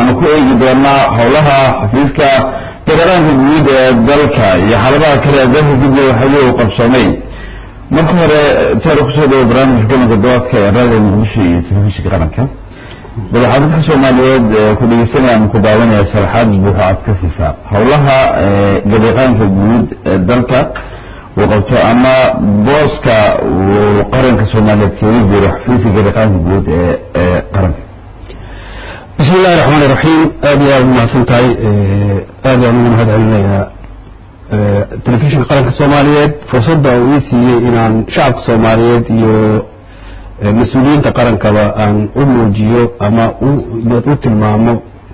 waxaanu ku eegi doonaa howlaha xafiiska federaanka guud ee dalka iyo xaaladaha kale ee dalka gudiga waxayo uu qabsoomay marka hore taar kusoo dhawo barnaamijka galanka dawaadka ee raadiga muqdisho iyo telefishinka qaranka bal waxaa dadka soomaaliyeed ku dhegeysanaya ama ku daawanaya sharaxaad buuxo aad ka siisaa howlaha gabeeqaanka guud ee dalka uu qabto ama booska uu qaranka soomaaliyeed kaga jiro xafiiska gabeeqaanka guud ee ee qaranka bismi illahi raxmaan iraxiim aad iyo aad umahadsan tahay aad baan ugu mahad celinayaa telefishinka qaranka soomaaliyeed fursadda uu ii siiyey inaan shacabka soomaaliyeed iyo mas-uuliyiinta qarankaba aan u muujiyo ama u tilmaamo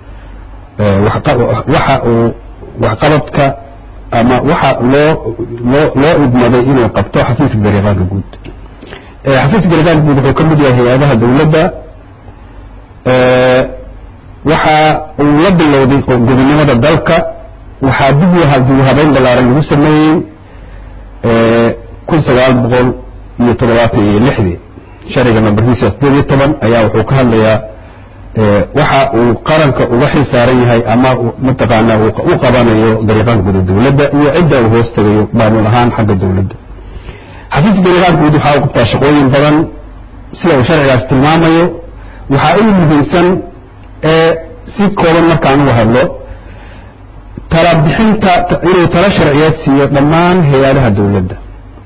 waxa uu waxqabadka ama waxa loo loo loo idmaday inuu qabto xafiiska gariiqaanka guud xafiiska gariiqaanka guud wuxuu ka mid yahay hay-adaha dawladda waxa uu la bilowday gobonimada dalka waxaa dib dib habeyn ballaaran lagu sameeyey kun sagaal boqol iyo toddobaatan iyo lixdii sharciga nambarkiisa sideed iyo toban ayaa wuxuu ka hadlayaa waxa uu qaranka uga xil saaran yahay ama mataqaanaa u qabanayo gariiqaanka guud ee dawladda iyo cidda uu hoos tegayo maamul ahaan xagga dawladda xafiiska gariiqaanka guud waxaa u qabtaa shaqooyin badan sida uu sharcigaas tilmaamayo waxaa ugu muhiimsan ee si kooban markaan uga hadlo tala bixinta inuu tala sharciyeed siiyo dhammaan hay-adaha dawladda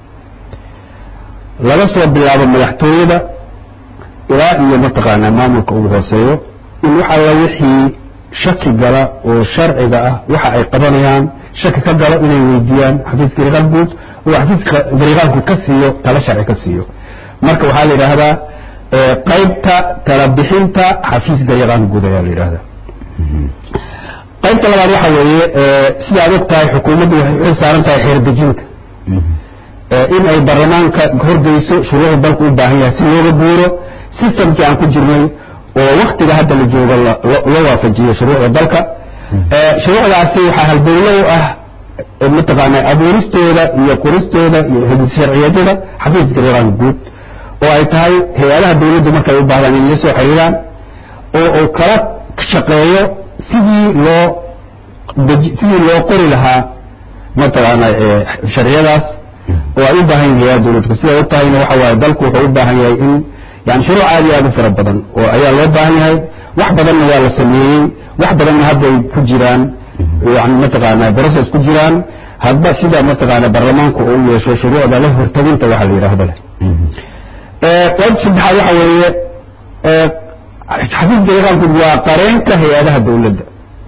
laga soo bilaabo madaxtooyada ilaa iyo mataqaanaa maamulka ugu hooseeyo in wax alla wixii shaki gala oo sharciga ah waxa ay qabanayaan shaki ka galo inay weydiiyaan xafiiska gariiqaan guud oo xafiiska gariiqaan guud ka siiyo tala sharci ka siiyo marka waxaa la yidhaahdaa qaybta tala bixinta xafiis gariiqaan guud ayaa la yidhahdaa qaybta labaad waxa weeye sida ad og tahay xukuumaddu waxay u saaran tahay xeerdejinta in ay baarlamaanka horgeyso shuruucda dalku u baahan yahay si looga guuro systemkii aan ku jirnay oo waktiga hadda la joogo loo waafajiyo shuruucda dalka shuruucdaasi waxaa halbowlo u ah mataqaana abuuristooda iyo qoristooda iyo sharciyeedyada xafiis gariiqaan guud oo ay tahay hay-adaha dawladdu markay u baahdaan in la soo xiriiraan oo uu kala shaqeeyo sidii loo sidii loo qori lahaa mataqaana sharciyadaas oo ay u baahan yihin hay-adaha dawladku siday u tahayna waxa waaye dalku wuxuu u baahan yahay in yani shuruuc aad iyo aad u fara badan oo ayaa loo baahan yahay wax badanna waa la sameeyey wax badanna hadday ku jiraan yani mataqaana process ku jiraan hadba sida mataqaana baarlamaanku uu yeesho shuruucda la hortaginta waxa la yidhaahdo leh qayb saddexaad waxa weeye xafiiska gariiqaanku waa qareenka hay-adaha dawladda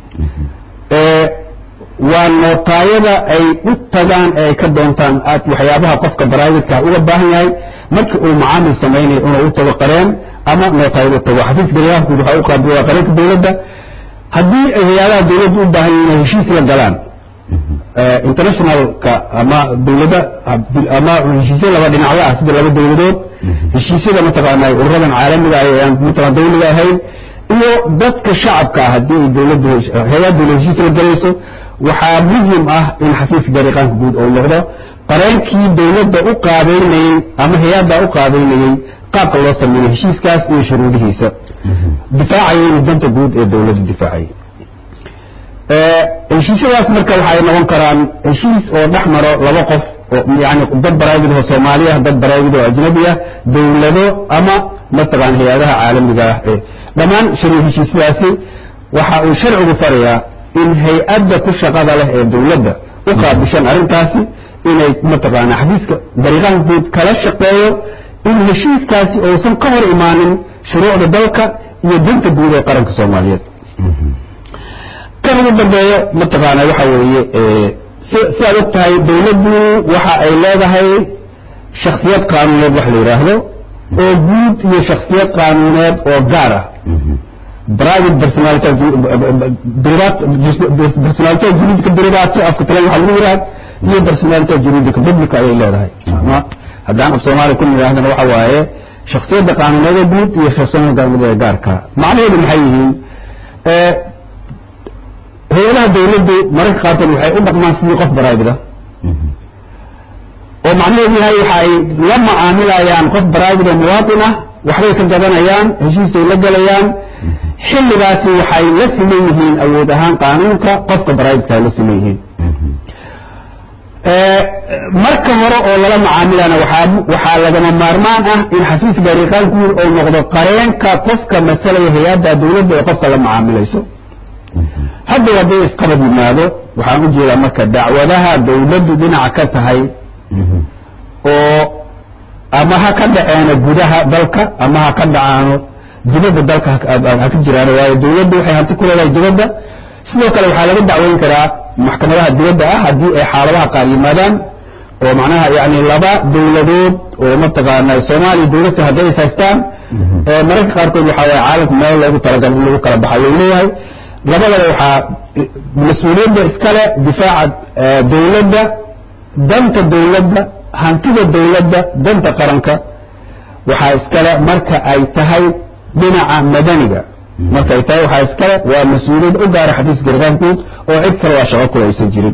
waa nootaayada ay u tagaan ee ay ka doontaan aad waxyaabaha qofka baraavidka uga baahan yahay markii uu macaamil samaynayo inuu u tago qareen ama nootaayada u tago xafiiska gariiqaanku waxa u qaab waa qareenka dawladda haddii ay hay-adaha dawladda u baahan yihin inay heshiis la galaan internationalka ama dawladda ama heshiisya laba dhinacyo ah sida laba dawladood heshiisyada mataqaana ururadan caalamiga ah ee aan mataqana dawliga ahayn iyo dadka shacabka ah haddii ay dawladdu hay-ad dawlad heshiis la galayso waxaa muhim ah in xafiiska gariiqaanka guud uu noqdo qareenkii dawladda u qaabeynayey ama hay-adda u qaabeynayey qaabka loo sameeyo heshiiskaas iyo shuruudihiisa difaacayay inuu danta guud ee dawladdu difaacayay heshiisyadaas marka waxay noqon karaan heshiis oo dhex maro laba qof oo yani dad baraawid oo soomaali ah dad baraawid oo ajnabi ah dawlado ama mataqaan hay-adaha caalamiga ah ee dhammaan shari heshiisyadaasi waxa uu sharcigu farayaa in hay-adda ku shaqada leh ee dawladda u qaabishan arrintaasi inay mataqaana xafiiska gariiqaanka guud kala shaqeeyo in heshiiskaasi uusan ka hor imaanin shuruucda dalka iyo danta guud ee qaranka soomaaliyeed kan ugu dambeeyo mataqaana waxa weeye si aad og tahay dawladdu waxa ay leedahay shaksiyad qaanuuneed wax la yidhaahdo oo guud iyo shaksiyad qaanuuneed oo gaar ah private personality personality juridica derivato afka tale waxa lagu yidhahda iyo personality juridica publica ayay leedahay ama haddaan af soomaaliya ku nidhaahdana waxa waaye shaksiyadda qaanuuneed oo guud iyo shaksiyadda qaanuuneed ee gaarka macnaheedu maxay yihiin hay-adaha dawladdu mararka qaarkood waxay u dhaqmaan sidii qof baraabida oo macnaheedu yahay waxa ay la macaamilayaan qof baraabid oo muwaatin ah waxbay ka gadanayaan heshiisay la gelayaan xilligaasi waxay la siman yihiin awood ahaan qaanuunka qofka baraydka ay la siman yihiin marka hore oo lala macaamilana waxaa lagama maarmaan ah in xafiis gariiqaan guud oo noqdo qareenka qofka masalaya hay-adda dawladda ee qofka la macaamilayso hadda hadday isqabad yimaado waxaan u jeedaa marka dacwadaha dawladdu dhinaca ka tahay oo ama ha ka dhaceeno gudaha dalka ama ha ka dhacaano dibadda dalka ha ka jiraan waayo dawladdu waxay hanti ku leedahay dibadda sidoo kale waxaa laga dacweyn karaa maxkamadaha dibadda ah haddii ay xaaladaha qaar yimaadaan oo macnaha yani laba dawladood oo mataqaana soomaaliya dawladta hadday is haystaan mararka qaarkood waxaa waye caalamka meel loogu talagal in lagu kala baxayo u leeyahay labadaba waxaa mas-uuliyadda iskale difaaca dawladda danta dawladda hantida dawladda danta qaranka waxaa iskale marka ay tahay dhinaca madaniga markay tahay waxaa iskale waa mas-uuliyad u gaara xafiis gariqaan guud oo cid kale waa shaqo kule aysan jirin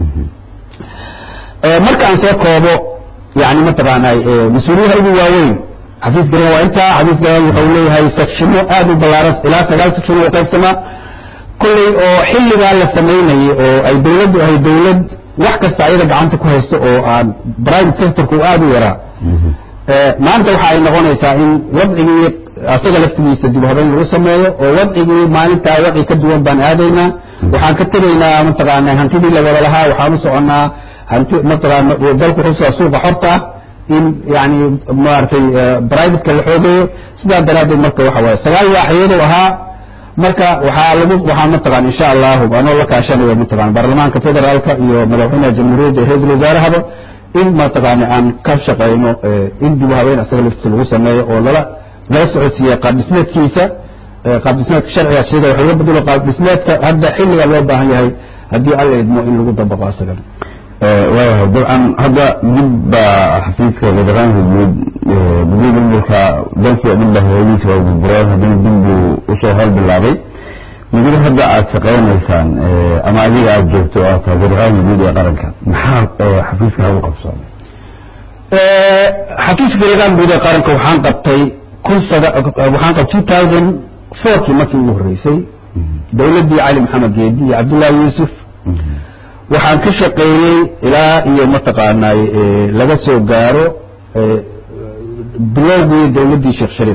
marka aan soo koobo yani mataqaanaa mas-uuliyadaha ugu waaweyn xafiis gariqaan waa intaa xafiis gariqaan wuxuu leeyahay sectiono aad u ballaaran ilaa sagaal sectiono u qaybsamaa kolley oo xilligaa la samaynayay oo ay dawladdu ahay dawlad wax kasta ayada gacanta ku haysto oo aan private sectorku aada u yaraa maanta waxa ay noqonaysaa in wadcigii asaga laftigiisa dib habeyn lagu sameeyo oo wadcigii maalintaa wadci ka duwan baan aadaynaa waxaan ka tegaynaa mataqaana hantidii la wada lahaa waxaan u soconnaa hanti mataqaana dalku xusaa suuqa xorta ah in yani maaragtay privateka la xoogayo sidaa daraaddeed marka waxa waaye sagaal waaxiyadu ahaa marka waxaa lagu waxaa mataqaan insha allahu anoo la kaashanayo mataqaan baarlamaanka federaalka iyo madaxweynaha jamhuuriyadda iyo ra-iisul wasaarahaba in mataqaana aan ka shaqayno in dib u habeen asaga laftiisa lagu sameeyo oo lala lala socodsiiya qaab dhismeedkiisa qaab dhismeedka sharciga sida wax laga bedelo qaab dhismeedka hadda xilliga loo baahan yahay haddii alla idmo in lagu dabaqo asagana waayahay dabcan hadda dib baa xafiiska gariqaanka guud gudida maamulka dalkii oo dhan ba hawadiisa waa burbureen haddana dib buu usoo hor bilaabay muddo hadda aada shaqaynaysaan ama adiga aada joogto oo aad tahay gariqaanka guud ee qaranka maxaa xafiiska hagu qabsoomay xafiiska gariqaan guud ee qaranka waxaan qabtay kun sada waxaan qabtay two thousand fourkii markii ugu horreysay dawladdii cali maxamed geedi iyo cabdullaahi yuusuf waxaan ka shaqeeyey ilaa iyo mataqaanaay laga soo gaaro bilowgii dawladdii sheekh shariif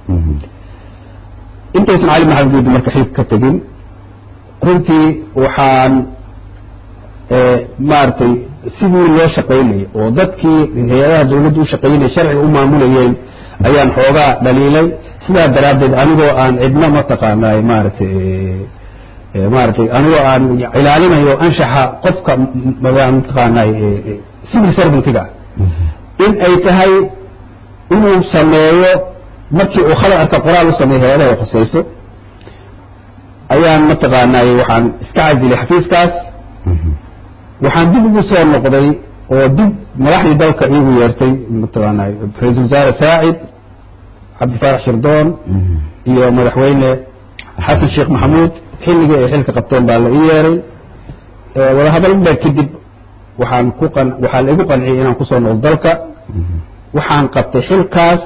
intaysan cali maxamed geedi marka xilka ka tegin runtii waxaan maaragtay sidii loo shaqaynayay oo dadkii hay-adaha dawladda u shaqaynaya sharciga u maamulayeen ayaan xoogaa dhaliilay sidaa daraaddeed anigoo aan cidna mataqaanaay maaragtay maaragtay anigoo aan ilaalinayo anshaxa qofka mataqaanaay civil servantiga in ay tahay inuu sameeyo markii uu khalad arka qoraal u sameeyo hay-adaha ay khusayso ayaan mataqaanaay waxaan iska casilay xafiiskaas waxaan dib ugu soo noqday oo dib madaxdii dalka iigu yeertay mataqaanaay ra-iisul wasaare saacid cabdifaarax shirdoon iyo madaxweyne xasan sheekh maxamuud xilligii ay xilka qabteen baa la ii yeeray wadahadal dheer kadib waxaan ku qan waxaa la igu qanciyay inaan kusoo noqdo dalka waxaan qabtay xilkaas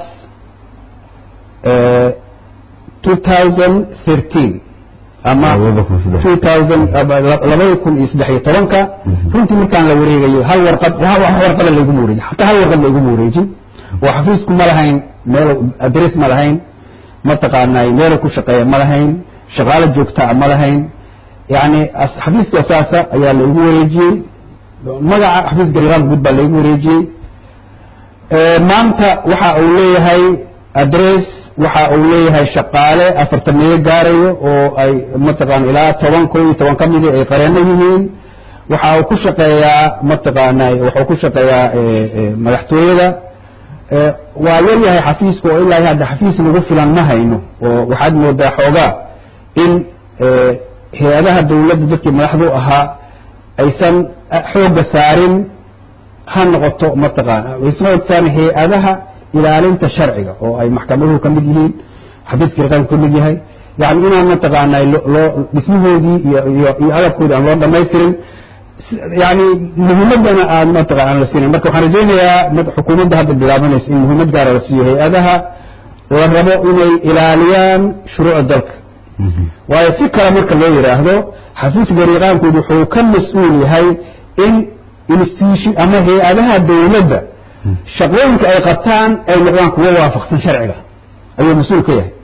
two thousand thirteen ama two thousand labada kun iyo saddex iyo tobanka runtii markaan la wareegayo hal warqad wax warqada layguma wareejin hataa hal warqad layguma wareejin oo xafiisku ma lahayn meel adress ma lahayn mataqaanay meelu ku shaqeeya ma lahayn shaqaalo joogtaa ma lahayn yani xafiiska saasa ayaa laigu wareejiyey magaca xafiis gariqaan guud baa laigu wareejiyey maanta waxa uu leeyahay adress waxa uu leeyahay shaqaale afartameeyo gaarayo oo ay mataqaana ilaa toban ko iyo toban ka midi ay qareeno yihiin waxa uu ku shaqeeyaa mataqaanay waxuu ku shaqeeyaa madaxtooyada waa yar yahay xafiiska oo ilaa hadda xafiis nagu filan ma hayno oo waxaad moodaa xoogaa in hay-adaha dawladda dadkii madaxdu ahaa aysan xoogga saarin ha noqoto mataqaana aysan xoogga saarin hay-adaha ilaalinta sharciga oo ay maxkamaduhu ka mid yihiin xafiiska riqaanku ka mid yahay yani inaan mataqaana loo dhismahoodii iyo iyo iyo agabkoodii aan loo dhamaystirin yani muhiimadana aan mataqana aan la siinayn marka waxaan rajaynayaa xukuumadda hadda bilaabanaysa in muhiimad gaara la siiyo hay-adaha la rabo inay ilaaliyaan shuruucda dalka waayo si kale marka loo yidhaahdo xafiiska gariiqaankood wuxuu ka mas-uul yahay in institution ama hay-adaha dawladda shaqooyinka ay qabtaan ay noqdaan kuwo waafaqsan sharciga ayuu mas-uul ka yahay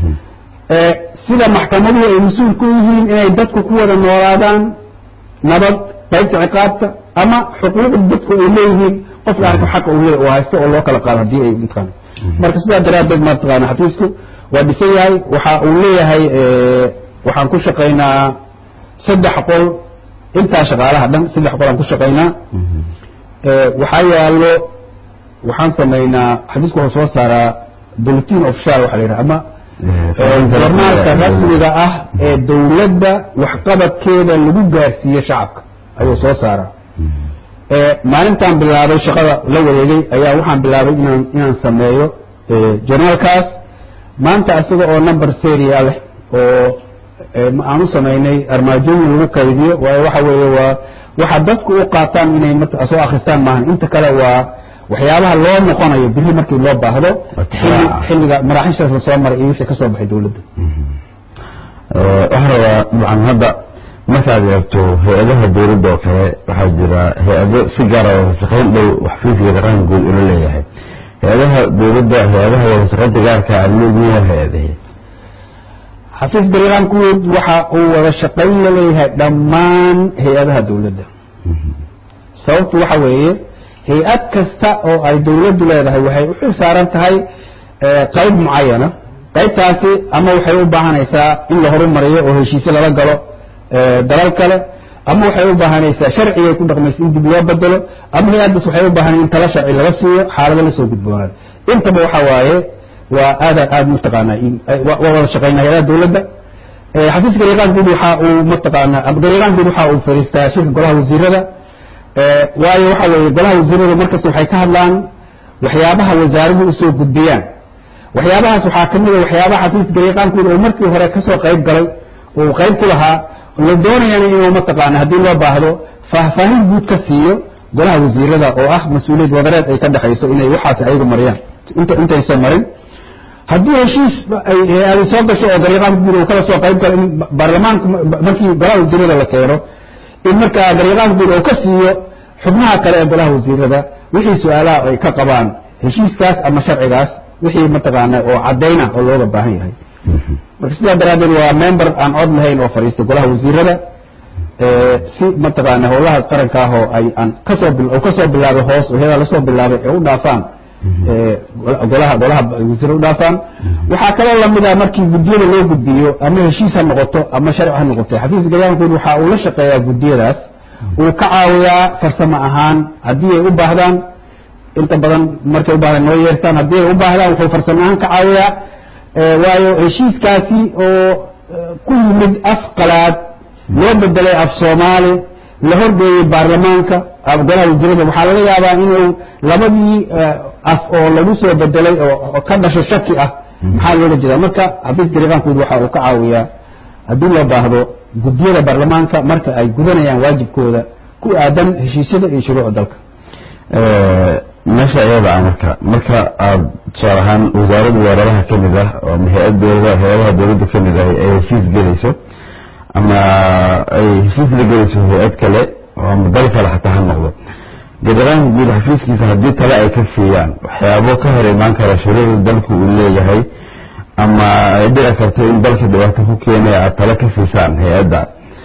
sida maxkamaduhu ay mas-uul ku yihiin inay dadku ku wada noolaadaan nabad qaybta ciqaabta ama xuquuqda dadku ay leeyihiin qofka arko xaqa uu leeyahy oo haysto oo loo kala qaado haddii ay mataqaana marka sidaa daraaddeed mataqaana xafiisku waa dhisan yahay waxa uu leeyahay waxaan ku shaqaynaa saddex qol intaa shaqaalaha dhan saddex qol aan ku shaqaynaa waxaa yaallo waxaan samaynaa xafiisku wuxuu soo saaraa bulletin official waxa la yidhaha ama jornaalka rasmiga ah ee dawladda waxqabadkeeda lagu gaarsiiye shacabka ayuu soo saaraa maalintaan bilaabay shaqada la wareegay ayaa waxaan bilaabay inaan inaan sameeyo jornaalkaas maanta isaga oo number seria leh oo aan u samaynay armaajooyin lagu kaydiyo waayo waxa weeye waa waxa dadku u qaataan inay soo akristaan maahan inta kale waa waxyaabaha loo noqonayo biri markii loo baahdo xilliga maraaxiishaas la soo maray iyo wixii ka soo baxay dawladda waxaan rabaa dabcan hadda markaad eegto hay-adaha dawladda oo kale waxaa jira hay-ado si gaara wadashaqayn dhow xafiiska qaranka guud ula leeyahay hay-adaha dawladda hay-adaha wadashaqaynta gaarka adleediin waa hay-adahe xafiis gariiqaankuud waxa uu wada shaqayn la leeyahay dhammaan hay-adaha dawladda sababtu waxa weeye hay-ad kasta oo ay dawladdu leedahay waxay u xil saaran tahay qayb mucayana qaybtaasi ama waxay u baahanaysaa in la horumariyo oo heshiisyo lala galo dalal kale ama waxay u baahanaysaa sharcigay ku dhaqmaysa in dib loo bedelo ama hay-addaas waxay u baahan in tala sharci laga siiyo xaalado lasoo gudboonaado intaba waxa waaye waa aada aada mataqaanaa waa wada shaqaynaa hay-adaha dawladda xafiiska gariiqaankood waxa uu mataqaanaa gariiqaankood waxa uu fadhiistaa shirka golaha wasiirada waayo waxa weeye golaha wasiirada markasta waxay ka hadlaan waxyaabaha wasaaruhu usoo gudbiyaan waxyaabahaas waxaa ka mid a waxyaabaha xafiiska gariiqaankooda oo markii hore kasoo qayb galay oo qayb ku lahaa la doonayana inuu mataqaana haddii loo baahdo faahfaahin guud ka siiyo golaha wasiirada oo ah mas-uuliyad wadareed ay ka dhexayso inay waxaas ayagu mariyaan intaysan marin haddii heshiis ay soo gasho oo gariiqaanka guud uu kala soo qayb galo in baarlamaanka markii golaha wasiirada la keeno in markaa gariiqaanka guud uu ka siiyo xubnaha kale ee golaha wasiirada wixii su-aalaha ay ka qabaan heshiiskaas ama sharcigaas wixii mataqaana oo cadayna oo looga baahan yahay marka sidaa daraaddeed waa member aan cod lahayn oo fadhiistay golaha wasiirada si mataqaana howlahaas qaranka ah oo ay aan kasoo oo kasoo bilaabay hoos oo heedaa lasoo bilaabay ee u dhaafaan golaha golaha wasiir u dhaafaan waxaa kaloo lamida markii guddiyada loo gudbiyo ama heshiis ha noqoto ama sharci ha noqoto xafiiska gariiqaankood waxa uu la shaqeeyaa guddiyadaas uu ka caawiyaa farsamo ahaan haddii ay u baahdaan inta badan markay u baahdaan noo yeertaan haddii ay u baahdaan wuxuu farsamo ahaan ka caawiyaa waayo heshiiskaasi oo ku yimid af qalaad loo bedelay af soomaali la horgeeyey baarlamaanka golaha wasiirada waxaa laga yaabaa inuu labadii af oo lagu soo bedelay oo ka dhasho shaki ah maxaa loola jeedaa marka xafiis gariiqaankood waxa uu ka caawiyaa haddii loo baahdo guddiyada baarlamaanka marka ay gudanayaan waajibkooda ku aadan heshiisyada iyo shuruucda dalka meesha iyada ah marka marka aada tusaale ahaan wasaaradda wasaaradaha ka mid ah oo ama hay-ad dowlada hay-adaha dowladda ka mid ah ay heshiis gelayso ama ay heshiis la gelayso hay-ad kale oo ama dal kale xataa ha noqdo gariiqaanka guud xafiiskiisa haddii tale ay ka siiyaan waxyaabo ka hor imaan kara shuruucda dalku uu leeyahay ama ay dhici karto in dalka dhibaato ku keenaya aada tale ka siisaan hay-adda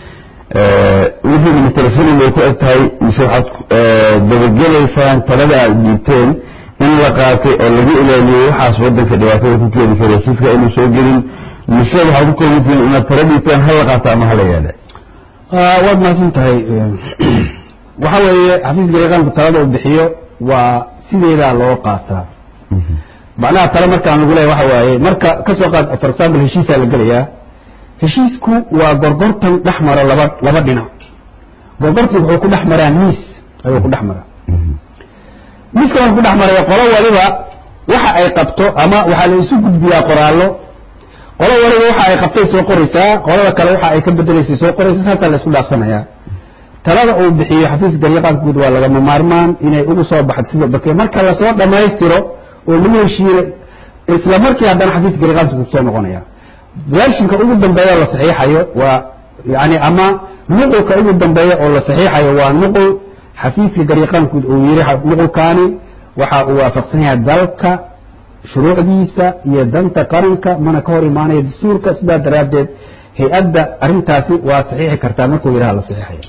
wixiina matalasanin bay ku eg tahay mise waxaad dabagelaysaan talada aada dhiibteen in la qaatay oo lagu ilaaliyo waxaas wadanka dhibaatada ku keeni kara heshiiska inuu soo gelin mise waxaad ku koobantihiin inaad tala dhiibteen hala qaato ama hala yeele waad mahadsan tahay waxa weeye xafiis gariiqaanku talada uu bixiyo waa sideedaa loo qaataa macnaha tale markaan lagu leeya waxa waaye marka kasoo qaad for example heshiisaa la gelayaa heshiisku waa gorgortan dhex mara laba laba dhinac gorgortan wuxuu ku dhex maraa miis ayuu ku dhex maraa miiska marku ku dhex maraya qolo waliba waxa ay qabto ama waxaa la isu gudbiyaa qoraallo qolo waliba waxa ay qabtay soo qoraysaa qolada kale waxa ay ka bedelaysay soo qoraysaa saasaa la isku dhaafsanayaa talada uu bixiyo xafiis gariiqaanka guud waa lagama maarmaan inay ugu soo baxdo sida barke marka lasoo dhammaystiro oo lagu heshiiyo isla markii haddana xafiis gariiqaanka guud soo noqonaya vershinka ugu dambeeya la saxiixayo waa yani ama nuqulka ugu dambeeya oo la saxiixayo waa nuqul xafiiska gariiqaanku uu yidhi nuqulkaani waxa uu waafaqsan yahay dalka shuruucdiisa iyo danta qaranka mana ka hor imaanaya dastuurka sidaa daraaddeed hay-adda arrintaasi waa saxiixi kartaa markuu yidhaha la saxiixayo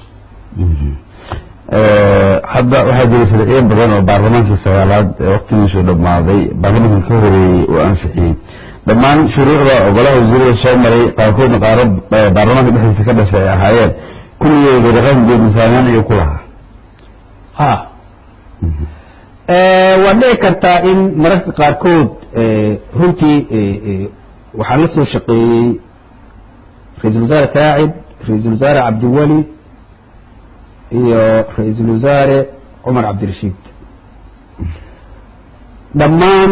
hadda waxaa jira sharciyo badan oo baarlamaankii sagaalaad ee waqtigiisu dhammaaday baarlamaanka ka horeeyey oo ansixiyey dhammaan shuruucda ogolaha wasiirada soo maray qaarkoodna qaaro baarlamaanka dhexdiisa ka dhashay ay ahaayeen kulligii gariqaanka guud misaanaan ayuu ku lahaa ha waa dhici kartaa in mararka qaarkood runtii waxaa la soo shaqeeyey ra-iisul wasaare saacid ra-iisul wasaare cabdiweli iyo ra-iisul wasaare cumar cabdirashiid dhammaan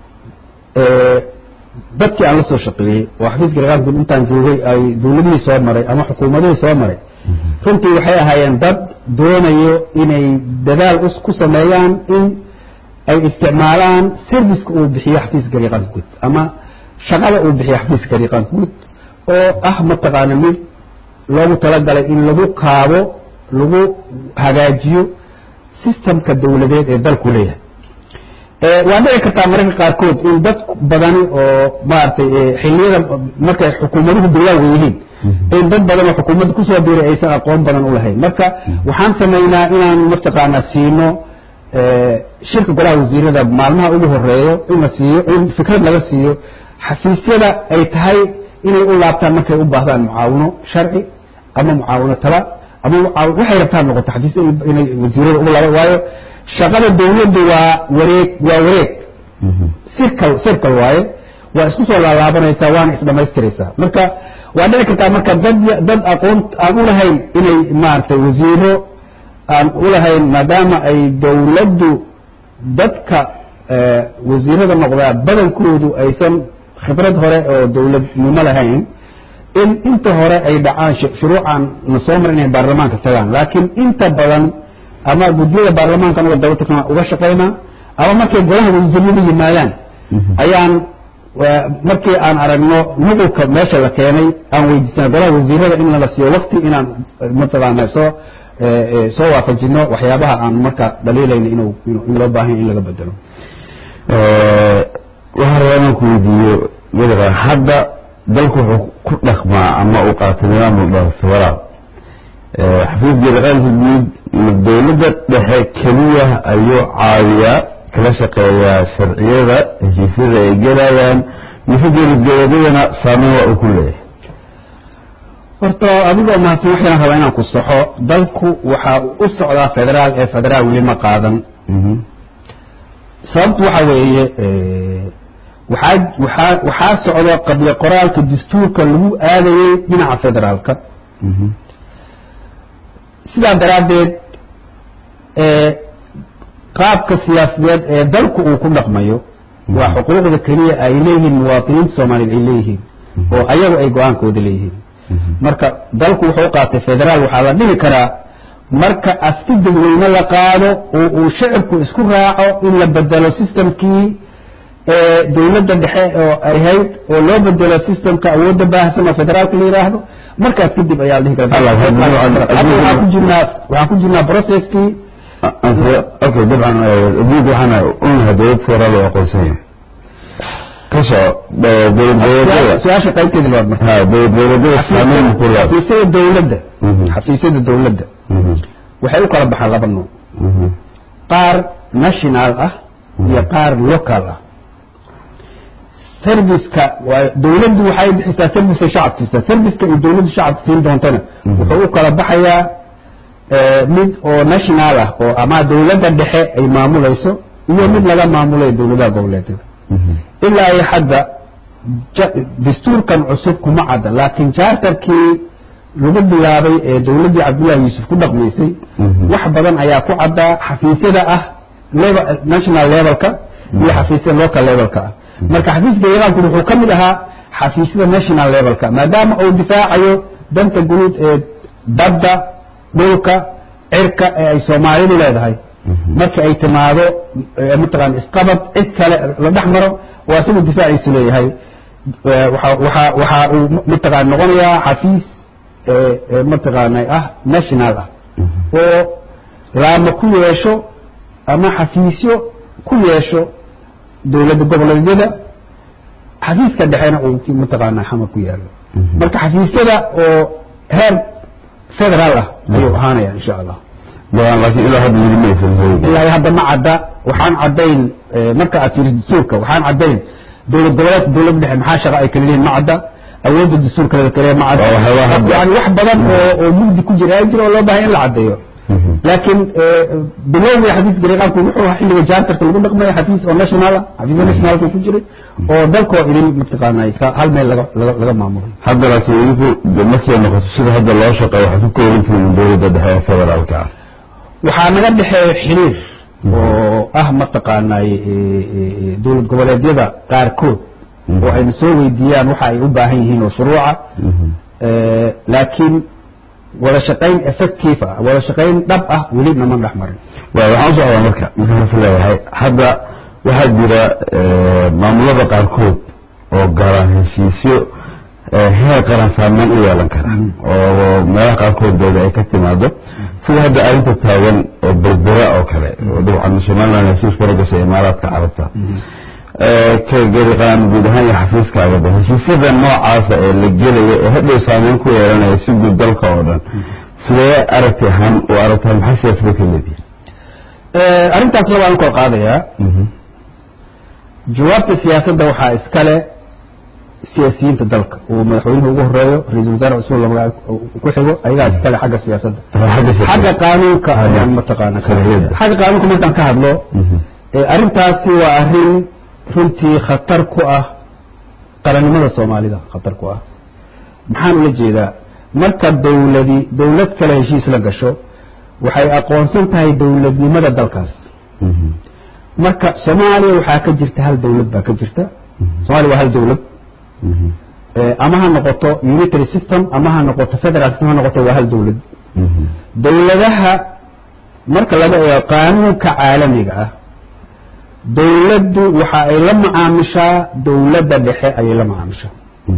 dadkii aan la soo shaqeeyey oo xafiiska gariqaanka guud intaan joogay ay dawladihii soo maray ama xukuumadihii soo maray runtii waxay ahaayeen dad doonayo inay dadaal ku sameeyaan in ay isticmaalaan serviceka uu bixiyo xafiiska gariiqaanka guud ama shaqada uu bixiyo xafiiska gariiqaanka guud oo ah mataqaana mid loogu talagalay in lagu kaabo lagu hagaajiyo systemka dawladeed ee dalku leeyahay waa dhici kartaa mararka qaarkood in dad badani oo maaragtay xiliyada markay xukuumaduhu bilowga yihiin in dad badan oo xukuumadda kusoo biiray aysan aqoon badan u lahayn marka waxaan samaynaa inaan mataqaanaa siino shirka golaha wasiirada maalmaha ugu horeeyo in la siiyo in fikrad laga siiyo xafiisyada ay tahay inay u laabtaan markay u baahdaan mucaawino sharci ama mucaawino tala ama waxay rabtaan noqoto xafiisya inay wasiirada ugu laaba waayo shaqada dawladdu waa wareeg waa wareeg circle circle waaye waa isku soo laalaabanaysaa waana isdhamaystiraysaa marka waa dhici kartaa marka dad dad aqoon aan u lahayn inay maaragtay wasiiro aan u lahayn maadaama ay dawladdu dadka wasiirada noqdaa badankoodu aysan khibrad hore oo dawladnimo lahayn in inta hore ay dhacaan shuruucan na soo mar inay baarlamaanka tagaan laakiin inta badan ama guddiyada baarlamaankan uga daba tagna uga shaqaynaa ama markay golaha wasiirada yimaadaan ayaan markii aan aragno nuqulka meesha la keenay aan weydiisana golaha wasiirada in lala siiyo wakti inaan mataqaana soo soo waafajino waxyaabaha aan marka dhaliilayna inuu in loo baahanya in laga bedelo waxaan rabaa inaan ku weydiiyo gariqaan hadda dalku wuxuu ku dhaqmaa ama uu qaatay nidaam la dhaho federaal xafiis gariqaanka guud dawladda dhexe keliya ayuu caawiyaa kala shaqeeyaa sharciyada heshiisyada ay gelayaan mise dowladgoboleedyadana saameyn waa uu ku leeyahay horta adigoo mahadsan waxaan rabaa inaan ku saxo dalku waxa u socdaa federaal ee federaal weli ma qaadan sababtu waxa weeye waxaa waxaa waxaa socda qabli qoraalka dastuurka lagu aadayey dhinaca federaalka sidaa daraaddeed qaabka siyaasadeed ee dalku uu ku dhaqmayo waa xuquuqda keliya ay leeyihiin muwaadiniinta soomaaliyeed ay leeyihiin oo ayagu ay go-aankooda leeyihiin marka dalku wuxuu qaatay federaal waxaa la dhihi karaa marka afti dadweyne la qaado oo uu shacibku isku raaco in la bedelo systemkii dawladda dhexe oo ahayd oo loo bedelo systemka awoodda baahsan oo federaalka la yidhaahdo markaas kadib ayaa la dhihi karaa waxaan ku jirnaa waxaan ku jirnaa processkii okay dabcan adduunka waxaana unahay dawlad federaal oo aqoonsan yahay kasoo dowlad goboleedyada su-aasha qaybteeda labaad marka ha dowlad goboleedyada saameyn ku leedahay xafiisyada dawladda xafiisyada dawladda waxay u kala baxaan laba nooc qaar national ah iyo qaar local ah serviceka waa dawladdu waxay bixisaa serviceka shacabka siisaa serviceka iyo dawladdu shacabka siin doontana wuxuu u kala baxayaa mid oo national ah oo ama dawladda dhexe ay maamulayso iyo mid laga maamulayo dawladaha goboleedyada ilaa iyo hadda dastuurkan cusub kuma cadda laakiin charterkii lagu bilaabay ee dawladdii cabdullahi yuusuf ku dhaqmaysay wax badan ayaa ku caddaa xafiisyada ah national levelka iyo xafiisyada local levelka ah marka xafiiska iiraanku wuxuu ka mid ahaa xafiisyada national levelka maadaama uu difaacayo danta guud ee badda dhulka cirka ee ay soomaalidu leedahay marka ay timaado mataqaan isqabad cid kale la dhex maro waa siduu difaaciisu leeyahay waxa waxa waxa uu mataqaana noqonayaa xafiis mataqaana ah national ah oo laama ku yeesho ama xafiisyo ku yeesho dowladda goboleedyada xafiiska dhexena uu mataqaana xamar ku yaalo marka xafiisyada oo heer federaal ah ayuu ahaanaya insha allah laakiin ilaa hadda weli ma aysan helin ilaa hadda ma cadda waxaan caddayn marka aad fiiriso dastuurka waxaan caddayn dowlad goboleedka dowladda dhexe maxaa shaqa ay kala leeyihin ma cadda awoodda dastuurka laga kale ma cadda Waa waxyaabaha hadda- yani wax badan oo oo mugdi ku jira ay jira oo loo baahay in la caddeeyo laakiin bilowgii xafiiska gariiqaanku wuxuu ahaa xilliga jaartarka lagu dhaqmaya xafiis oo national ah xafiisya nationalka ku jiray oo dalkoo idin mataqaanay ka- hal meel laga laga laga maamulay hadda laakiin idinku de markay noqoto sida hadda loo shaqeeyo waxaad ku kooban tihiin dowladda dhexe ee federaalka ah waxaa naga dhexeeya xiriir oo ah mataqaanay dowlad goboleedyada qaarkood oo ayna soo weydiiyaan waxa ay u baahan yihiin oo shuruuca Eh, laakiin wada shaqayn effective ah wada shaqayn dhab ah weli nama dhex marin waay waxaan u socdaa marka markaan is leeyahay hadda waxaa jira eh, maamulada qaarkood oo galaan heshiisyo eh, heer qaran saameyn u yeelan kara oo meelaha qaarkood dooda ay ka timaado sida hadda arrinta taagan oo berbera oo kale oo dabcan somaliland heshiis kula gashay imaaraadka carabta Eh, ka gariqaan guud ahaan iyo xafiiskaagaba heshiisyada noocaasa ee la gelaya ee hadhow saameyn ku yeelanaya si guud dalka oo dhan sidee aragti ahaan u aragtahay maxay siyaasada ka leedihin Eh, arrintaasna waan kor qaadayaa jawaabta siyaasadda waxaa iskale siyaasiyiinta dalka uu madaxweynuhu ugu horeeyo ra-iisul wasaare cusman la magaca ku xigo ayagaa iskale xagga siyaasadda xagga qaanuunka ayaan mataqaana ka Sharciyadda. xagga qaanuunka markaan ka hadlo eh, arrintaasi waa arrin runtii khatar ku ah qarannimada soomaalida khatar ku ah maxaan ula jeedaa marka dowladi dowlad kale heshiis la gasho waxay aqoonsan tahay dowladnimada dalkaas marka soomaaliya waxaa ka jirta hal dowlad baa ka jirta soomaaliya waa hal dowlad Eh, ama ha noqoto unitary system ama ha noqoto federal system ha noqoto waa hal dowlad dowladaha marka laga eego qaanuunka caalamiga ah dowladdu waxa ay la macaamishaa dowladda dhexe ayay la macaamishaa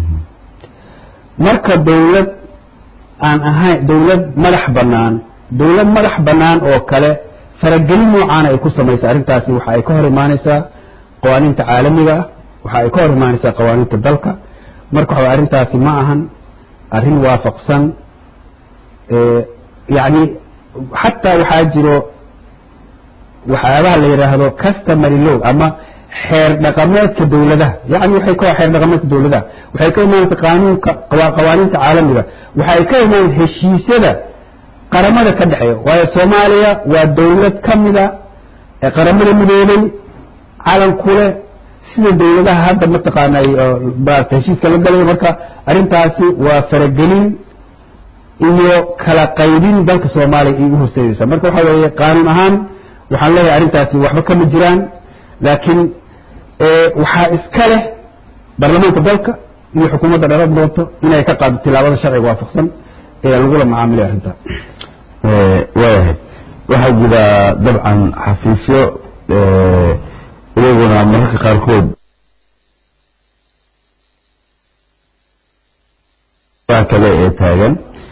marka dowlad aan ahayn dowlad madax bannaan dowlad madax bannaan oo kale faragelin noocaana ay ku samaysa arrintaasi waxa ay ka hor imaanaysaa qawaaniinta caalamiga ah waxa ay ka hor imaanaysaa qawaaniinta dalka marka waxa arrintaasi ma ahan arrin waafaqsan eh, yacni xataa waxaa jiro waxyaabaha la yidhaahdo customary law ama xeer dhaqameedka dowladaha yani waxay ka xeer dhaqameedka dowladaha waxay ka imaanaysa qaanuunka qawa- qawaaniinta caalamiga waxay ka imaan heshiisyada qaramada ka dhexeeya waayo soomaaliya waa dowlad ka mida ee qaramada midoobay calan ku leh sida dowladaha hadda mataqaanay oo maarata heshiiska la galayo marka arrintaasi waa faragelin iyo kala qaybin dalka soomaaliya ay u horseedaysaa marka waxa weeye qaanuun ahaan waxaan leeyahay arrintaasi waxba kama jiraan laakiin eh, waxaa iska leh baarlamaanka dalka iyo xukuumadda dhalad doonto inay ka qaado tilaabada sharciga waafaqsan ee lagula macaamilay arrintaa waayahay waxaa jira dabcan xafiisyo eh, iyaguna mararka qaarkood waa kale ee taagan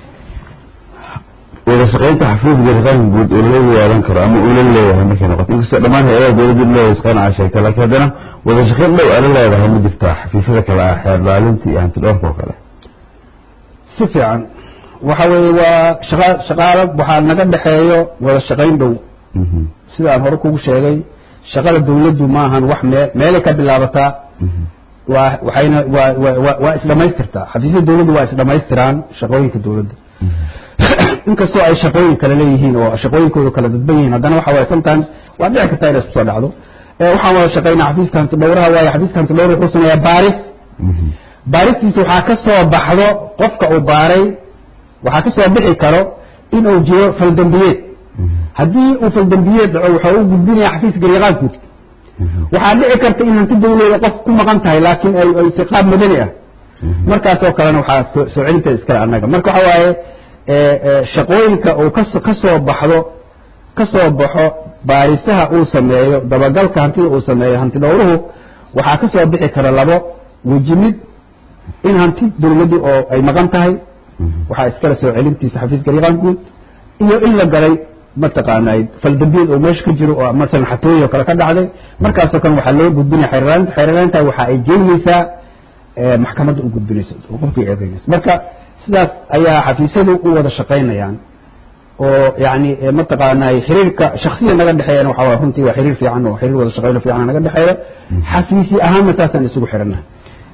wada shaqaynta xafiiska raqaanka guud oo loo yeelan karo ama uu la leeyahay markay noqoto inkastoo dhammaan hay-adaha dowladda leeyahay shaqayn aa sheegta laakiin haddana wada shaqayn dhow ala leedahay ma jirtaa xafiisyada kale ah xeer laalinta iyo hantidhoorka oo kale si fiican waxa weeye waa shaqa shaqaalo waxaa naga dhexeeyo wada shaqayn dhow sida aan hore kugu sheegay shaqada dawladdu maahan wax mee meelay ka bilaabataa waa waxayna waa waa waa waa isdhamaystirtaa xafiisyada dawladdu waa isdhamaystiraan shaqooyinka dawladda inkastoo ay shaqooyin kale leeyihiin oo shaqooyinkooda kala dadban yihiin haddana waxa waaye sometimes waa dhici kartaa inay isku soo dhacdo ee waxaan wada shaqaynaa xafiiska hanti dhowraha waaye xafiiska hanti dhowraha wuxuu sameeyaa baaris baaristiisa waxaa ka soo baxdo qofka uu baaray waxaa ka soo bixi karo inuu jiro faldambiyeed haddii uu faldambiyeed dhaco wuxuu u gudbinaya xafiiska garyaqaan guud waxaa dhici karta in hanti dawleeda qof ku maqan tahay laakiin ay ay si qaab madani ah markaasoo kalena waxaa soo soo celinteeda iskale annaga marka waxa waaye ee, ee, shaqooyinka uu kaso ka soo baxdo ka soo baxo baarisaha uu sameeyo dabagalka hantida uu sameeyo hanti dhowruhu waxaa ka soo bixi kara labo wejimid in hanti dawladdii oo ay maqan tahay waxaa iskala soo celintiisa xafiiska riqaan guud iyo in la galay mataqaanay faldambiyeed oo meesha ka jiro oo masalan xatooyi oo kale ka dhacday markaasoo kale waxaa loo gudbinaya xeerlaanta xeerlaanta waxa ay geynaysaa maxkamadda u gudbinaysa oo qofkii eedeynaysa marka sidaas ayaa xafiisyadu u wada shaqaynayaan oo yani mataqaanay xiriirka shaksiya naga dhexeeyana waxa waa runtii waa xiriir fiican oo xiriir wada shaqayno fiican naga dhexeeya xafiisi ahaanna saasaan isugu xidhannahay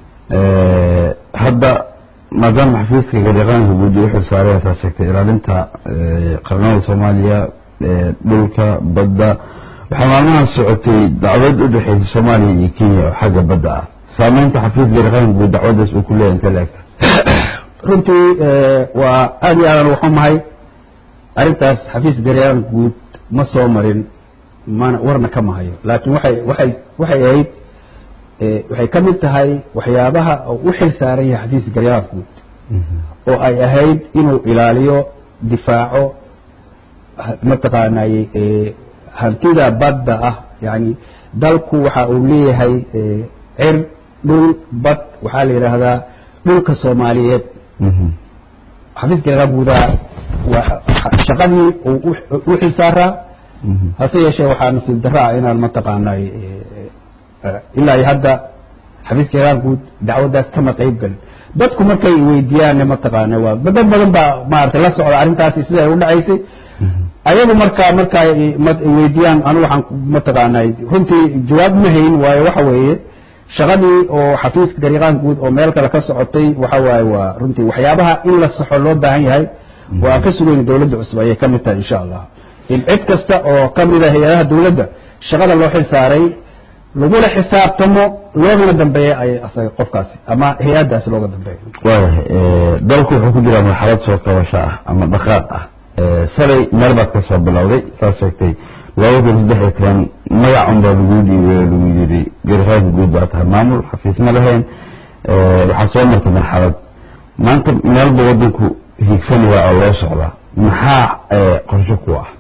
hadda maadaama xafiiska gariiqaanka guud u xilsaaray ataa sheegtay ilaalinta qarnada soomaaliya dhulka badda waxaa maalmaha socotay dacwad u dhexeysa soomaaliya iyo kenya oo xagga badda ah saameynta xafiiska gariiqaanka guud dacwadaas uu ku leeyahay inta leegta runtii waa aad iyo aadan waxumahay arrintaas xafiis gariiqaanka guud ma soo marin mana warna kama hayo laakiin waxay waxay waxay ahayd waxay ka mid tahay waxyaabaha u xil saaran yahay xafiiska gariiqaanka guud oo ay ahayd inuu ilaaliyo difaaco mataqaanay hantida badda ah yani dalku waxa uu leeyahay cir dhul bad waxaa la yidhaahdaa dhulka soomaaliyeed xafiiska gariiqaanka guudaa shaqadii uu u xil saaraa hase yeeshee waxaa nasiib darro ah inaan mataqaanay ilaa iyo hadda xafiiska gariiqaanka guud dacwaddaas kama qayb galin dadku markay weydiiyaan mataqaana waa dad badan baa maaragtay la socda arrintaasi sida ay u dhacaysay ayagu markaa marka weydiiyaan anu waxaan mataqaanay runtii jawaab ma hayn waayo waxa weeye shaqadii oo xafiiska gariiqaanka guud oo meel kale ka socotay waxa waaye waa runtii waxyaabaha in la saxo loo baahan yahay waa aan ka sugayna dawladda cusub ayay ka mid tahay insha allah in cid kasta oo ka mida hay-adaha dawladda shaqada loo xil saaray lagula xisaabtamo loogana dambeeya ay asaga qofkaasi ama hay-addaasi looga dambeeyo waayahay dalku wuxuu ku jiraa marxalad soo kabasho ah ama dhaqaaq ah shalay meel baad ka soo bilowday saad sheegtay laba kun saddex iyo toban magac un baa lagu dhiibay oo lagu yidhi gariqaanka guud baa tahay maamul xafiis ma lahayn waxaa soo martay marxalad maanta meelba wadanku hiigsanaya oo loo socdaa maxaa qorsho ku ah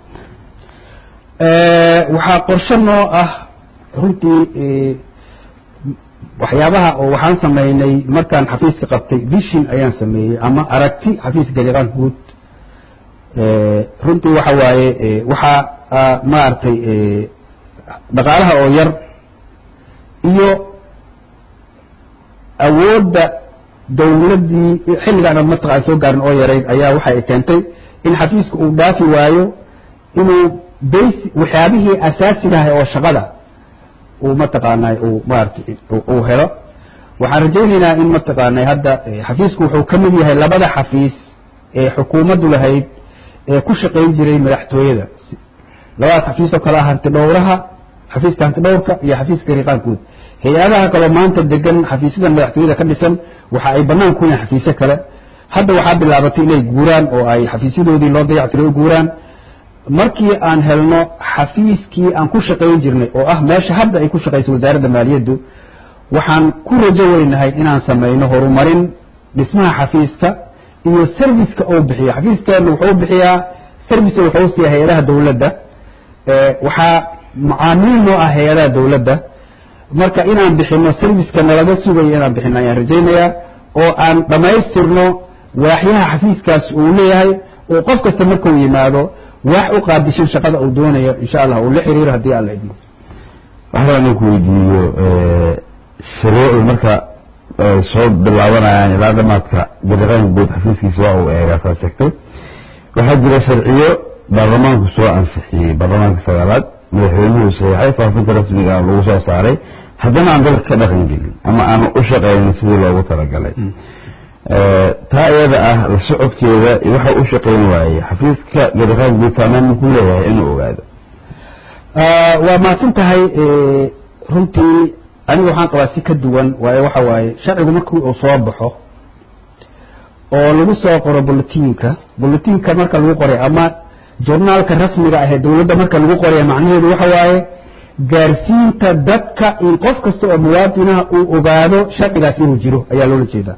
waxaa qorsho noo ah runtii waxyaabaha oo waxaan samaynay markaan xafiiska qabtay vision ayaan sameeyey ama aragti xafiiska gariiqaanka guud runtii waxa waaye waxaa maaragtay dhaqaalaha oo yar iyo awoodda dawladdii xilligaan aan mataqaan soo gaarin oo yarayd ayaa waxa ay keentay in xafiiska uu dhaafi waayo inuu bas waxyaabihii asaasiga ahay oo shaqada uu mataqaanay uu maaragtay uu helo waxaan rajaynaynaa in mataqaanay hadda xafiisku wuxuu ka mid yahay labada xafiis ee xukuumaddu lahayd ee ku shaqayn jiray madaxtooyada labadaas xafiis oo kale ah hanti dhowraha xafiiska hanti dhowrka iyo xafiiska gariiqaan guud hay-adaha kaloo maanta degan xafiisyadan madaxtooyada ka dhisan waxa ay bannaan ku yihiin xafiisyo kale hadda waxaa bilaabatay inay guuraan oo ay xafiisyadoodii loo dayactiray u guuraan markii aan helno xafiiskii aan ku shaqayn jirnay oo ah meesha hadda ay ku shaqayso wasaaradda maaliyaddu waxaan ku rajo weynahay inaan samayno horumarin dhismaha xafiiska iyo serviceka uu bixiyo xafiiskeenu wuxuu bixiyaa service wuxuu siiya hay-adaha dawladda waxaa macaamiil noo ah hay-adaha dawladda marka inaan bixino serviceka nalaga sugayo inaan bixino ayaan rajaynayaa oo aan dhammaystirno waaxyaha xafiiskaas uu leeyahay oo qof kasta markuu yimaado wax u qaadishan shaqada uu doonayo insha allah uu la xiriiro haddii alla idmo waxaa inaan ku weydiiyo shuruucdu marka soo bilaabanayaan ilaa dhamaadka gariqaanka guud xafiiskiisa waa uu eegaa saa sheegtay waxaa jira sharciyo baarlamaanku soo ansixiyey baarlamaanka sagaalaad madaxweynuhu saxiixay faafinta rasmiga lagu soo saaray haddana aan dalka ka dhaqan gelin ama aan u shaqaynin sidii loogu talagalay taa iyada ah la socodkeeda waxa u shaqayn waayey xafiiska gariqaanka guud saameyn ku leeyahay inuu ogaado waa mahadsan tahay runtii aniga waxaan qabaa si ka duwan waayo waxa waaye sharcigu markii uu soo baxo oo lagu soo qoro bulletinka bulletinka marka lagu qoray ama journaalka rasmiga ah ee dawladda marka lagu qoraya macnaheedu waxa waaye gaarsiinta dadka in qof kasta oo muwaadinaha uu ogaado sharcigaas inuu jiro ayaa loola jeedaa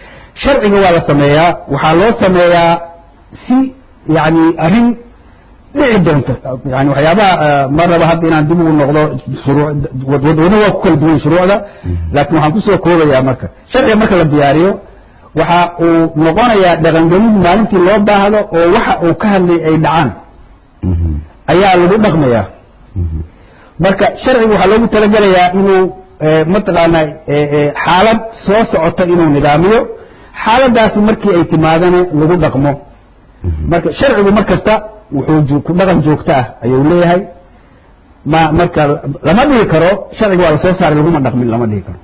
sharciga waa la sameeyaa waxaa loo sameeyaa si yani arrin dhici doonta yani waxyaabaha ma raba hadda inaan dib ugu noqdo wadwado waa ku kala duwan shuruucda laakiin waxaan kusoo koobayaa marka sharciga marka la diyaariyo waxa uu noqonayaa dhaqangelid maalintii loo baahdo oo waxa uu ka hadlay ay dhacaan ayaa lagu dhaqmayaa marka sharcigu waxaa loogu talagelayaa inuu mataqaanaa xaalad soo socota inuu nidaamiyo xaaladaasi markii ay timaadana lagu dhaqmo marka sharcigu mar kasta wuxuu ku dhaqan joogto ah ayuu leeyahay ma marka lama dhihi karo sharciga waa lasoo saaray laguma dhaqmin lama dhihi karo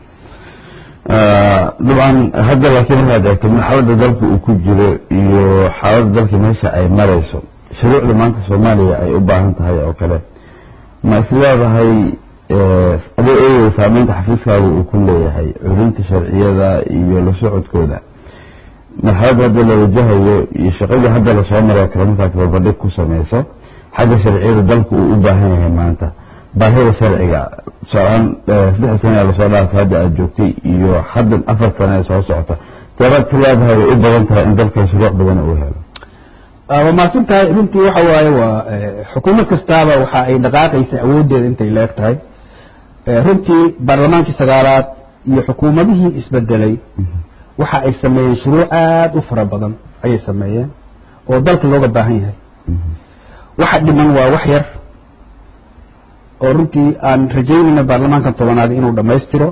dabcan hadda laakiin markaad eegto marxaladda dalka uu ku jiro iyo xaaladda dalka meesha ay marayso shuruucda maanta soomaaliya ay u baahan tahay oo kale ma is leedahay adoo eegaya saameynta xafiiskaaga uu ku leeyahay culinta sharciyada iyo la socodkooda marxaladda hadda la wajahayo iyo shaqadii hadda lasoo maray kale markaad babadhig ku samayso xagga sharciyada dalku uu u baahan yahay maanta baahida sharciga tusaalahaan saddex sana lasoo dhaafay hadda aada joogtay iyo haddan afar sana ee soo socota teebaad ka leedahay way u badan tahay in dalkan shuruuc badan uu helo waa mahadsan tahay runtii waxa waaye waa xukuumad kastaaba waxa ay dhaqaaqaysa awooddeeda intay leeg tahay runtii baarlamaankii sagaalaad iyo xukuumadihii isbedelay waxa ay sameeyeen shuruuc aada u fara badan ayay sameeyeen oo dalka looga baahan yahay waxa dhiman waa wax yar oo runtii aan rajaynayna baarlamaankan tobanaad inuu dhammaystiro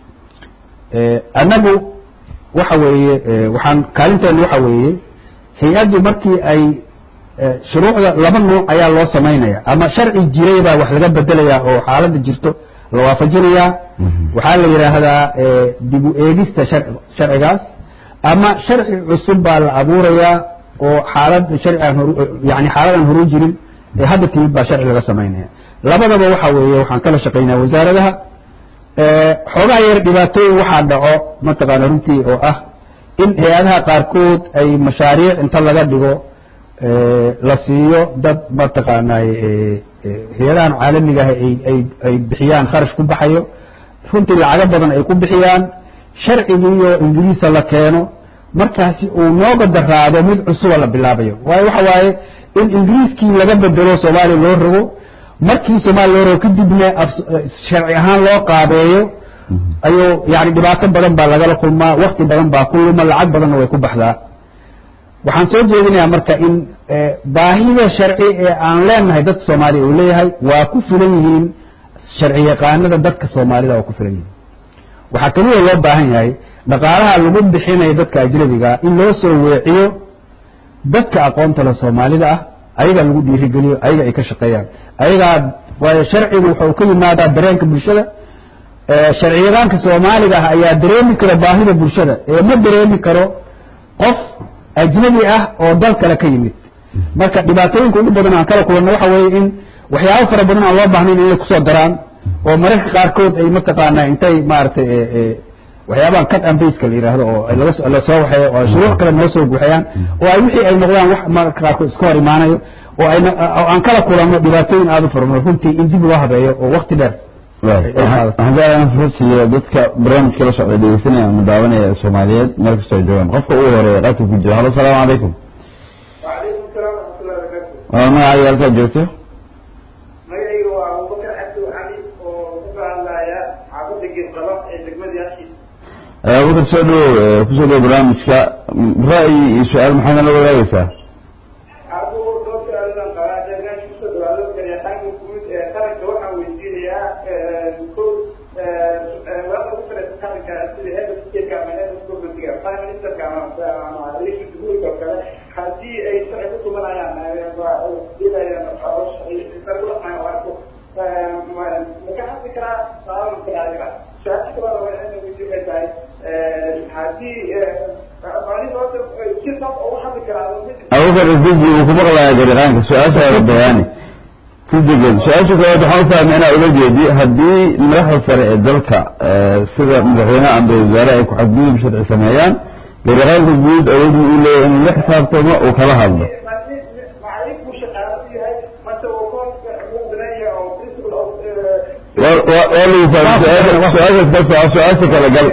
annagu waxa weeye waxaan kaalinteenu waxa weeye hay-addu markii ay shuruucda laba nuuc ayaa loo samaynaya ama sharci jiray baa wax laga bedelayaa oo xaaladda jirto la waafajinayaa waxaa la yidhaahdaa dib u eegista sharcigaas ama sharci cusub baa la abuurayaa oo xaalad sharci aan yani xaalad aan horu jirin ee hadda timid baa sharci laga samaynaya labadaba waxa weeye waxaan kala shaqaynaya wasaaradaha xoogaa yar dhibaatooyin waxaa dhaco mataqaana runtii oo ah in hay-adaha qaarkood ay mashaariic inta laga dhigo la siiyo dad mataqaanaa hay-adahan caalamiga ah ay bixiyaan kharash ku baxayo runtii lacago badan ay ku bixiyaan sharcigiiyo ingiriisa la keeno markaasi uu nooga daraado mid cusuba la bilaabayo waayo waxa waaye in ingiriiskii laga bedelo soomaaliya loo rogo markii soomaaliya loo rogo kadibna sharci ahaan loo qaabeeyo ayuu yani dhibaato badan baa lagala kulmaa wakti badan baa ku luma lacag badanna way ku baxdaa waxaan soo jeedinayaa marka in baahida sharci ee aan leenahay dadka soomaaliya uu leeyahay waa ku filan yihiin sharci yaqaanada dadka soomaalida waa ku filan yihiin waxaa keliya loo baahan yahay dhaqaalaha lagu bixinayo dadka ajnabiga in loo soo weeciyo dadka aqoonta le soomaalida ah ayaga lagu dhiirigeliyo ayaga ay ka shaqeeyaan ayagaa waayo sharcigu wuxuu ka yimaadaa dareenka bulshada sharciyadaanka soomaaliga ah ayaa dareemi kara baahida bulshada ee ma dareemi karo qof ajnabi ah oo dal kale ka yimid marka dhibaatooyinka ugu badan aan kala kulanno waxa weeye in waxyaabo fara badan aan loo baahnayn inay kusoo daraan oo mararka qaarkood ay mataqaanaa intay maaragtay waxyaabaha cut and baska la yidhaahdo oo la soo waxeeyo oo shuruuc kale noo soo buuxiyaan oo ay wixii ay noqdaan wax mararka qaarkood iska hor imaanayo oo ay aan kala kulanno dhibaatooyin aada u fara badan runtii in dib loo habeeyo oo wakti dheer haddaan fursiyo dadka barnaamijka la socda dhegeysanaya ama daawanaya ee soomaaliyeed meel kastoo joogaan qofka ugu horeeya qaadka ku jira halo asalaamu calaykum وعليكم السلام ورحمة الله وبركاته. waa magacaaga halkaad joogto magacayga waa abubakar cabdi cali oo ku hadlaya xaafadda geedqaba ee degmada yaashiis abubakar soo dhawow kusoo dhawow barnaamijka ra'yi iyo su-aal maxaad nala wadaagaysaa adigu dhowr su-aaladan qabaa deegaanka kusoo dhawaado garyaqaanka guud ee qaranka waxaan weydiinayaa ko wararka ku salaysan qaranka sida health state ama health governmentiga prime ministerka ama ama raiisul jumhuurka oo kale haddii ay sharci ku tumanayaan maka hadli karaa saaban karaa su-aasha kaloo waxay weydiin waxay tahay haddii si sab ugu hadli karaa abubakar isdeji uu ku maqlayaa garyaqaanka su-aashaada bayaani si degan su-aasha koowaad waxaan u fahmay inaa ula jeedi haddii madaxda sare ee dalka sida madaxweyneha ama wasaare ay ku xadgudub sharci sameeyaan garyaqaanka guud awoodii uu leeyahay inuu la xisaabtamo uu kala hadlo waa waa lagu fahmay su-aasha su-aashaas ka soco su-aasha kale gal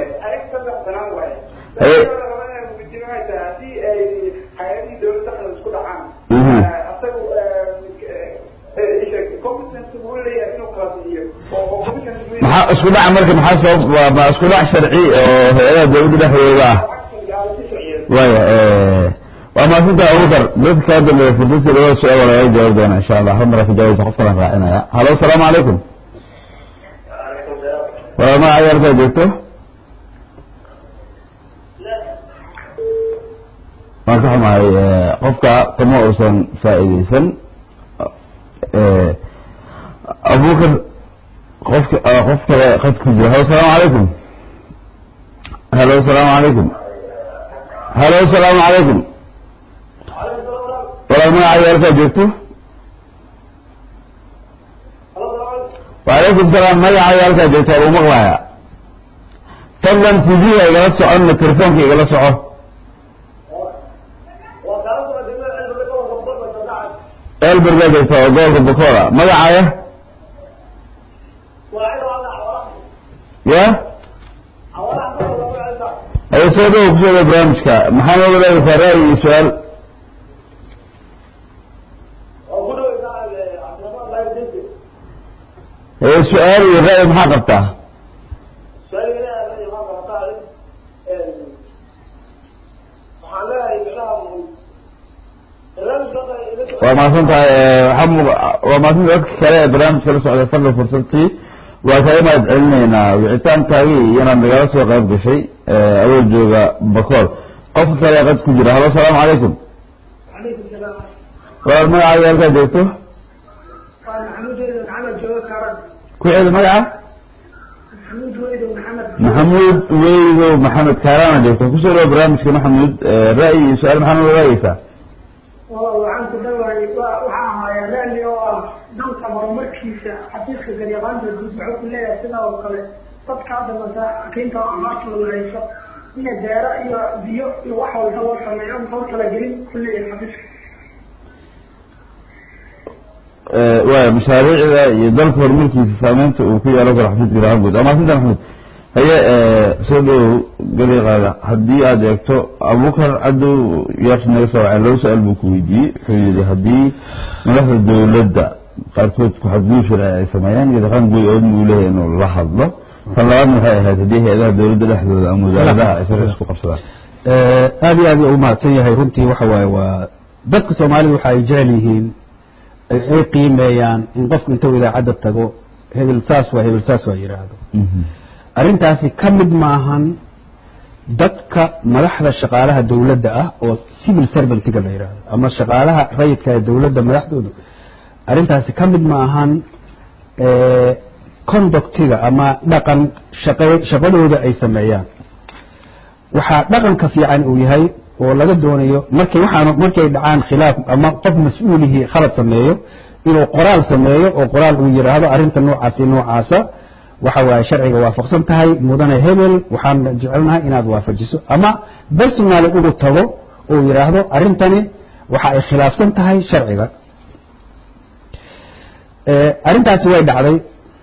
uu leeyahay inuu kala bixiyo oo oo commission maxaa isku dhaca marka maxaa sabab waa ma isku dhac sharci oo hay-adaha dawladda dhexdooda ah waya waa maasinta abubakar dadka kaa dambeeya furdasi labada su-aal waa lagaga jawaabi doona insha allah hal mara ka jawaabta qof kalan raacinaya halo asalaamu calaykum waa ma cayaalkaa joogto waan ka xumahay qofka kama uusan faa'iideysan abubakar qofka qof kale qad ku jira halo asalaamu calaykum halo asalaamu calaykum halo asalaamu calaykum walaal magaca yaalkaa joogto wacalaykum salaam magaca yaalkaa joogto waa lagu maqlayaa fadlan tv-ga igala soconna telefoonka igala soco elbergaa joogta oo gobolka bokoola magacaya ya ayo soo dhawo kusoo dhawo barnaamijka maxaa nooga leedaysaa ra'yi iyo su-aal ee su-aal iyo ra'yi maxaa qabtaa waa mahadsan tahay waxaa mu waa mahadsan dadka kale ee barnaamijka la socday fadlan fursadtii waa kaga mahad celinaynaa wicitaankaagii inaad nagala soo qayb gashay awoo jooga bakool qofka kale qad ku jira halo asalaamu calaykum walaal magacaaga halkaa joogto ku celi magaca maxamuud weydow maxamed kaaraana joogto kusoo dhawo barnaamijka maxamuud ra'yi iyo su-aal maxaa nooga raagaysaa waxaan ku dhawahay waxaa ahaaya raalli oo ah dalka horumarkiisa xafiiska garyaqaanta guud wuxuu ku leeyahay sidaa oo kale dadka hadda masaakiinta amaartooda hayso ina beero iyo biyo iyo wax walba loo sameeyo muxuu talagelin ku leeyahay xafiiska waaya mashaariicda iyo dalka horumarkiisa saameynta uu ku yeelan karo xafiiska garyaqaan guud amaasinta maxamed haye soo dhawow gariiqaaga haddii aada eegto abubakar cadow yaabsi naga soo wacay laba su-aal buu ku weydiiyey wuxuu yihi haddii madaxda dawladda qaarkood ku-xadgudub sharci ay sameeyaan garyaqaan guud oodna uu leeyahay inuu la hadlo tan labaadna waxay ahayd haddii hay-adaha dawladda dhexdooda ama wasaaradaha ay sharci isku qabsadaan aad iyo aad u mahadsan yahay runtii waxa waaye waa dadka soomaalida waxa ay jecel yihiin ay qiimeeyaan in qofku intuu idaacadda tago hebel saas waa hebel saas waa yidhaahdo arrintaasi ka mid maahan dadka madaxda shaqaalaha dawladda ah oo civil servantiga la yidhaahdo ama shaqaalaha rayidka ee dawladda madaxdooda arrintaasi ka mid maahan conductiga ama dhaqan shaqa shaqadooda ay sameeyaan waxaa dhaqanka fiican uu yahay oo laga doonayo markay waxaan markay dhacaan khilaaf ama qof mas-uulihii khalad sameeyo inuu qoraal sameeyo oo qoraal uu yidhaahdo arrinta noocaasi noocaasa waxa waaye sharciga waafaqsan tahay mudane hebel waxaan jecelnahay inaad waafajiso ama personal ugu tago oo yidhaahdo arrintani waxa ay khilaafsan tahay sharciga arrintaasi way dhacday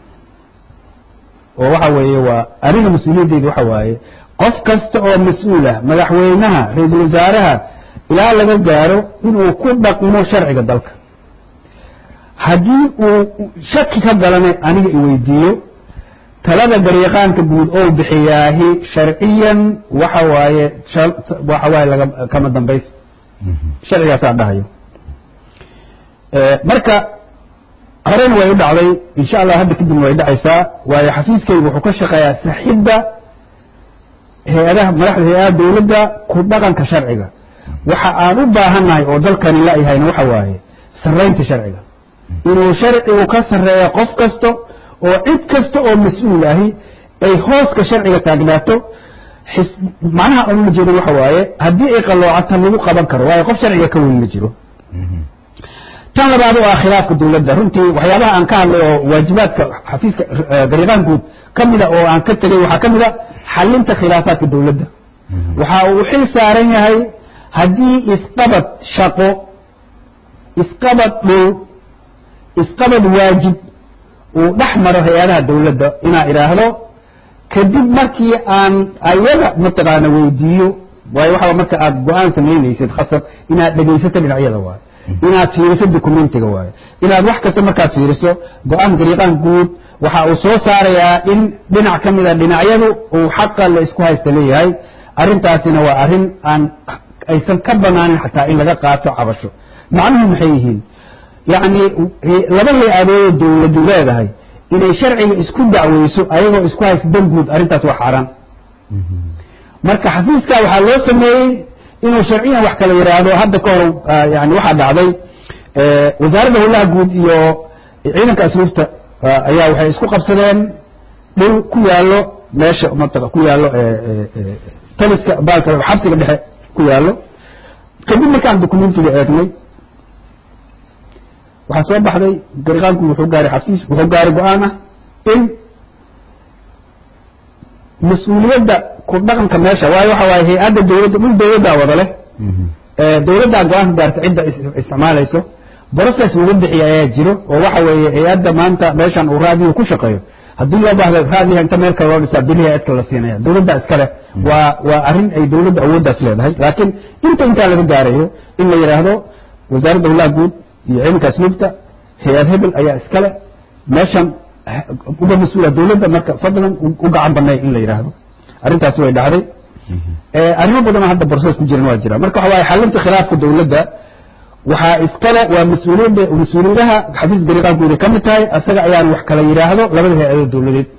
oo waxa weeye waa aniga mas-uuliyaddeeda waxa waaye qof kasta oo mas-uulah madaxweynaha ra-iisul wasaaraha ilaa laga gaaro inuu ku dhaqmo sharciga dalka haddii uu shaki ka galanay aniga iweydiiyo talada garyaqaanka guud oo bixiyaahi sharciyan waxa waaye waxa waaye laga kama dambays sharcigaasaa dhahayo marka horena way u dhacday insha allah hadda kadibna way dhacaysaa waayo xafiiskaygu wuxuu ka shaqeeyaa saxidda hay-adaha madaxda hay-adaha dawladda ku dhaqanka sharciga waxa aan u baahannahay oo dalkani la-yahayna waxa waaye sarraynta sharciga inuu sharcigu ka sarreeya qof kasta oo cid kasta oo mas-uul ahi ay hooska sharciga taagnaato macnaha aan ula jeedo waxa waaye haddii ay qalloocata lagu qaban karo waayo qof sharciga ka weyn ma jiro tan labaad oo ah khilaafka dawladda runtii waxyaabaha aan ka hadlay oo waajibaadka xafiiska garyaqaan guud ka mida oo aan ka tegay waxaa ka mid a xalinta khilaafaadka dawladda waxa uu xil saaran yahay haddii isqabad shaqo isqabad dhow isqabad waajib uu dhex maro hay-adaha dawladda inaa idhaahdo kadib markii aan ayaga mataqaana weydiiyo waayo waxaa marka aad go-aan samaynaysid khasab inaad dhegaysato dhinacyada waayo inaad fiiriso documentiga waaye inaad wax kasta markaad fiiriso go-aan gariiqaan guud waxa uu soo saarayaa in dhinac ka mida dhinacyadu uu xaqa la isku haysta leeyahay arrintaasina waa arrin aan aysan ka banaanin xataa in laga qaato cabasho macnuhu maxay yihiin yacni laba hay-adoodoo dawladu leedahay inay sharciga isku dacweyso ayagoo isku haysta dan guud arrintaas waa xaaraan marka xafiiska waxaa loo sameeyey inuu sharciyan wax kala yidhaahdo hadda ka hor yani waxaa dhacday wasaaradda howlaha guud iyo ciidanka asluufta ayaa waxay isku qabsadeen dhul ku yaallo meesha mataq ku yaallo taliska baalka xabsiga dhexe ku yaallo kadib markaan documentiga eegnay waxaa soo baxday gariqaanku wuxuu gaaray xafiis wuxuu gaaray go-aan ah in mas-uuliyadda ku dhaqanka meesha waayo waxa waaye hay-adda dawladda dhul dawladdaa wada leh dawladdaa go-aanka gaarta cidda isticmaalayso process lagu bixiya ayaa jiro oo waxa weeye hay-adda maanta meeshan uu raadiyo ku shaqeeyo haddii loo baahdo raadiyaha inta meel kale loo dhisaa beriha cidka la siinaya dawladda iskale waa waa arrin ay dawladda awooddaas leedahay laakiin inta intaa laga gaarayo in la yidhaahdo wasaaradda howlaha guud iyo ciidanka asluubta hay-ad hebel ayaa iskale meeshan uga mas-uula dawladda marka fadlan u gacan banay in la yidhaahdo arrintaasi way dhacday arrimo badanoo hadda process ku jiran waa jira marka waxa waaye xalinta khilaafka dawladda waxaa iskale waa mas-uuliyadda mas-uuliyadaha xafiis gariqaankuuda ka mid tahay asaga ayaan wax kala yidhaahdo labada hay-adood dawladeed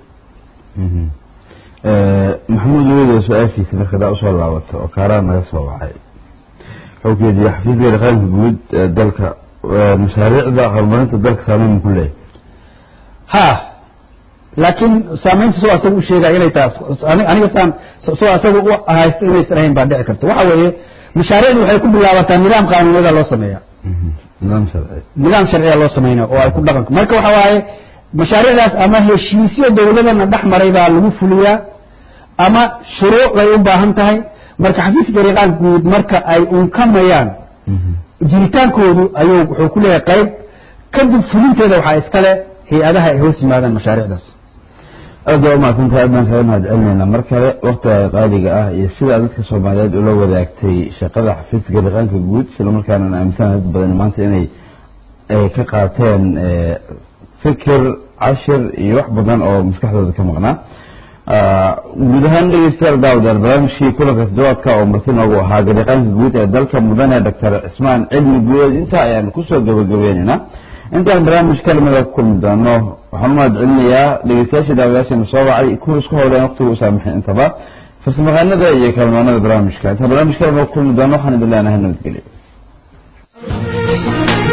maxamuud weydo su-aashiisa marka hadaa usoo laabato oo kaaraan naga soo wacay wuxuu ku yidhi xafiis gariqaanka guud ee dalka mashaariicda horumarinta dalka saameyn ku leeyahay ha laakiin saamaynta soo asaga u sheegaya inay tahay aniga saan soo asaga u haysta inaysan ahayn baa dhici karta waxa weeye mashaariicdu waxay ku bilaabataa nidaam qaanuuniyada loo sameeya nidaam sharci nidaam sharciya loo sameynaya oo ay ku dhaqanka marka waxa waaye mashaariicdaas ama heshiisyo dawladana dhex maray baa lagu fuliyaa ama shuruuc bay u baahan tahay marka xafiis gariiqaan guud marka ay unkamayaan jiritaankoodu ayuu wuxuu ku leeyahay qayb kadib fulinteeda waxaa iskale hay-adaha ay hoos yimaadaan mashaariicdaas aad baa umahadsantahay aad baan kaga mahad celinayna mar kale waktiga qaaliga ah iyo sida dadka soomaaliyeed ula wadaagtay shaqada xafiiska gariqaanka guud isla markaana aaminsan dad badan maanta inay ka qaateen fikir cashir iyo wax badan oo maskaxdooda ka maqnaa guud ahaan dhegeystayaal daawadaal barnaamijkii kulanka toddobaadka oo marti noogu ahaa gariqaanka guud ee dalka mudane doctor cismaan cilmi guuleed intaa ayaan kusoo gabagabeynaynaa intaan barnaamij kalimada ku kulmi doono waxaan umahad celinayaa dhegeystayaashii daawadayaashana soo wacay kuwa isku howleen waqtiga u saamaxay intaba farsamaqaanada iyo kalmaanada barnaamijka intaan barnaamij kalimada ku kulmi doono waxaan idin leenahay nabadgelyo